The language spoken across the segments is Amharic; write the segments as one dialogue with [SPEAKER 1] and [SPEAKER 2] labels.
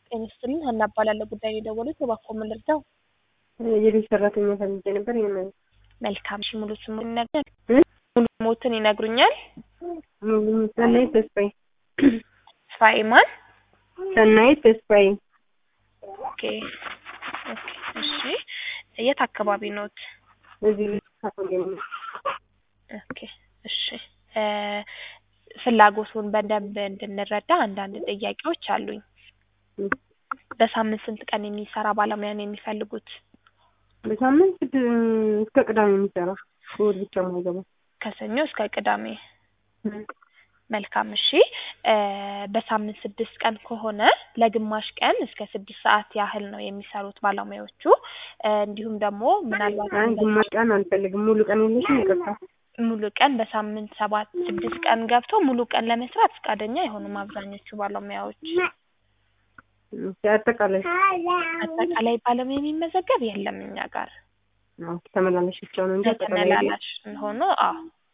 [SPEAKER 1] ጤና ይስጥልኝ ሀና እባላለሁ ጉዳይ ነው የደወሉት እባክዎ ምን ልርዳው
[SPEAKER 2] የቤት ሰራተኛ ፈልጌ ነበር። ይሄን
[SPEAKER 1] መልካም እሺ ሙሉ ስሙን ይነግሩኛል
[SPEAKER 2] እ?
[SPEAKER 1] ሙሉ ሞትን ይነግሩኛል
[SPEAKER 2] ሰናይት ተስፋዬ
[SPEAKER 1] ተስፋዬ ማን
[SPEAKER 2] ሰናይት ተስፋዬ
[SPEAKER 1] ኦኬ ኦኬ እሺ የት አካባቢ ኖት
[SPEAKER 2] እዚህ ካቶሊክ ነው።
[SPEAKER 1] ኦኬ እሺ እ ፍላጎቱን በደንብ እንድንረዳ አንዳንድ ጥያቄዎች አሉኝ
[SPEAKER 2] እ
[SPEAKER 1] በሳምንት ስንት ቀን የሚሰራ ባለሙያ ነው የሚፈልጉት
[SPEAKER 2] በሳምንት ስድ- እስከ ቅዳሜ የሚሰራ እሑድ ብቻ ማይገባ
[SPEAKER 1] ከሰኞ እስከ ቅዳሜ መልካም እሺ እ በሳምንት ስድስት ቀን ከሆነ ለግማሽ ቀን እስከ ስድስት ሰዓት ያህል ነው የሚሰሩት ባለሙያዎቹ እ እንዲሁም ደግሞ ምናልባት
[SPEAKER 2] አይ ግማሽ ቀን አልፈልግም። ሙሉ ቀን የለሽም? ይቅርታ
[SPEAKER 1] ሙሉ ቀን በሳምንት ሰባት ስድስት ቀን ገብተው ሙሉ ቀን ለመስራት ፈቃደኛ አይሆኑም አብዛኞቹ ባለሙያዎች።
[SPEAKER 2] እሺ፣ አጠቃላይ
[SPEAKER 1] አጠቃላይ ባለሙያ የሚመዘገብ የለም እኛ ጋር
[SPEAKER 2] አዎ፣ ተመላላሽ ብቻ ነው እንጂ አጠቃላይ የለም።
[SPEAKER 1] ተመላላሽ ሆኖ አዎ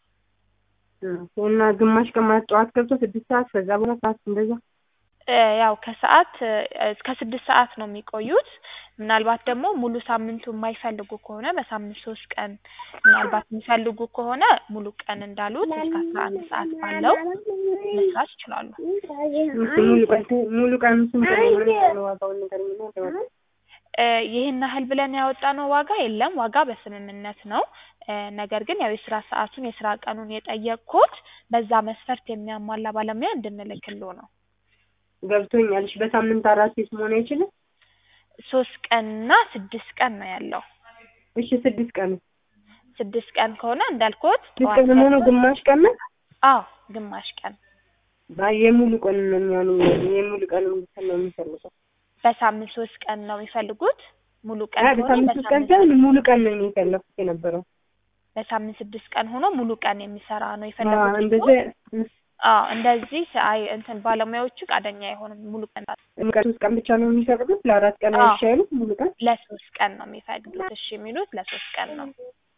[SPEAKER 2] እ እና ግማሽ ቀን ማለት ጠዋት ገብቶ ስድስት ሰዓት ከዛ በኋላ ሰዓት እንደዛ
[SPEAKER 1] እ ያው ከሰዓት እ እስከ ስድስት ሰዓት ነው የሚቆዩት። ምናልባት ደግሞ ሙሉ ሳምንቱ የማይፈልጉ ከሆነ በሳምንት ሶስት ቀን ምናልባት የሚፈልጉ ከሆነ ሙሉ ቀን እንዳሉት እስከ አስራ አንድ ሰዓት ባለው መስራት ይችላሉ።
[SPEAKER 2] እሺ፣ ሙሉ ቀን ሙሉ ቀን ስንት ነው? ምን ያህል ነው ዋጋውን ንገረኝና እንደው
[SPEAKER 1] እ ይህን ያህል ብለን ያወጣነው ዋጋ የለም። ዋጋ በስምምነት ነው። እ ነገር ግን ያው የስራ ሰዓቱን የስራ ቀኑን የጠየቅኩት በዛ መስፈርት የሚያሟላ ባለሙያ እንድንልክልዎ ነው።
[SPEAKER 2] ገብቶኛል። እሺ፣ በሳምንት አራት ሴት መሆን አይችልም?
[SPEAKER 1] ሶስት ቀንና ስድስት ቀን ነው ያለው።
[SPEAKER 2] እሺ፣ ስድስት ቀን
[SPEAKER 1] ስድስት ቀን ከሆነ እንዳልኩት
[SPEAKER 2] ስድስት ቀን ሆኖ ግማሽ ቀን ነው?
[SPEAKER 1] አዎ ግማሽ ቀን
[SPEAKER 2] አይ የሙሉ ቀን ነው የሚሆነው። የሙሉ ቀን ነው የሚፈልገው።
[SPEAKER 1] በሳምንት ሶስት ቀን ነው የሚፈልጉት። ሙሉ ቀን
[SPEAKER 2] አይ
[SPEAKER 1] ከሆነ
[SPEAKER 2] በሳምንት ሶስት ቀን ሳይሆን ሙሉ ቀን ነው የፈለኩት የነበረው።
[SPEAKER 1] በሳምንት ስድስት ቀን ሆኖ ሙሉ ቀን የሚሰራ ነው
[SPEAKER 2] አዎ
[SPEAKER 1] የፈለጉት።
[SPEAKER 2] እንደዚህ
[SPEAKER 1] አዎ እንደዚህ አይ እንትን ባለሙያዎቹ ፈቃደኛ አይሆኑም። ሙሉ ቀን
[SPEAKER 2] ቀን ሶስት ቀን ብቻ ነው የሚፈቅዱት። ለአራት ቀን
[SPEAKER 1] አዎ።
[SPEAKER 2] አይሻልም? ሙሉ ቀን
[SPEAKER 1] ለሶስት ቀን ነው የሚፈቅዱት። እሺ የሚሉት ለሶስት ቀን ነው።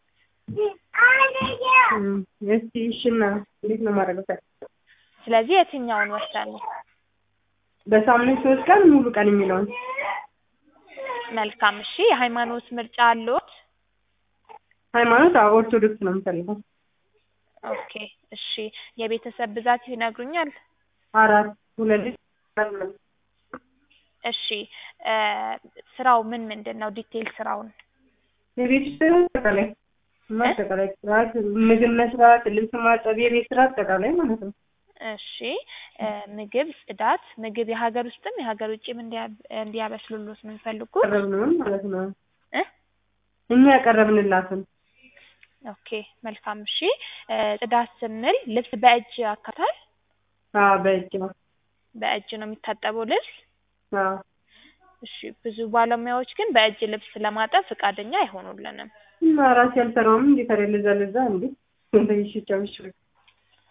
[SPEAKER 2] እም፣ እስቲ እሺና እንዴት ነው ማድረግ?
[SPEAKER 1] ስለዚህ የትኛውን ወሰኑ?
[SPEAKER 2] በሳምንት ሶስት ቀን ሙሉ ቀን የሚለውን
[SPEAKER 1] መልካም እሺ። የሃይማኖት ምርጫ አለዎት?
[SPEAKER 2] ሃይማኖት አዎ ኦርቶዶክስ ነው የምፈልገው።
[SPEAKER 1] ኦኬ እሺ። የቤተሰብ ብዛት ይነግሩኛል?
[SPEAKER 2] አራት ሁለት ልጅ አራት ነው።
[SPEAKER 1] እሺ እ ስራው ምን ምንድን ነው? ዲቴይል ስራውን
[SPEAKER 2] የቤት ውስጥ ስራ አጠቃላይ እና አጠቃላይ ስርዓት ምግብ መስራት፣ ልብስ ማጠብ፣ የቤት ስራ አጠቃላይ ማለት ነው።
[SPEAKER 1] እሺ እ ምግብ፣ ጽዳት፣ ምግብ የሀገር ውስጥም የሀገር ውጭም እንዲያ- እንዲያበስሉሎት ነው የሚፈልጉት?
[SPEAKER 2] ያቀረብነውን ማለት ነው
[SPEAKER 1] እ
[SPEAKER 2] እኛ ያቀረብንላትን
[SPEAKER 1] ኦኬ መልካም እሺ። እ ጽዳት ስንል ልብስ በእጅ ያካታል?
[SPEAKER 2] አዎ በእጅ ነው።
[SPEAKER 1] በእጅ ነው የሚታጠበው ልብስ?
[SPEAKER 2] አዎ
[SPEAKER 1] እሺ ብዙ ባለሙያዎች ግን በእጅ ልብስ ለማጠብ ፈቃደኛ አይሆኑልንም።
[SPEAKER 2] እና ራሴ አልሰራውም እንዴ ታዲያ ለዛ ለዛ እንዴ እንደይሽ ቻውሽ